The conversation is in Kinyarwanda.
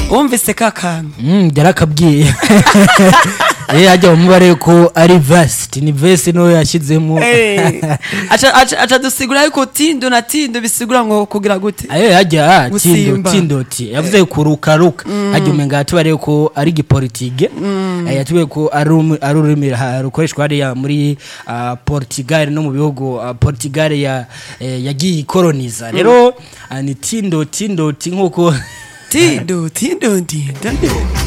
wumvise ka kantu byarakabwiye yewe hajya umubare ko ari vasiti ni vesi niwe yashyizemo Eh, aca aca- aca dusigura yuko tindo na tindo bisigura ngo kugira gute ayo hajya tindo Gusimba. tindoti yavuze kurukaruka hajya umenga yatubariye ko ari igipolitike Eh, yatubwiye ko ari urumi- ari ururimi ha- rukoreshwa hariya muri ah, portugal no mu bihugu ah, portugal ya- eh, yagiye ikoroniza rero ah, ni tindo tindoti nk'uko tindo tindo tindo tindo.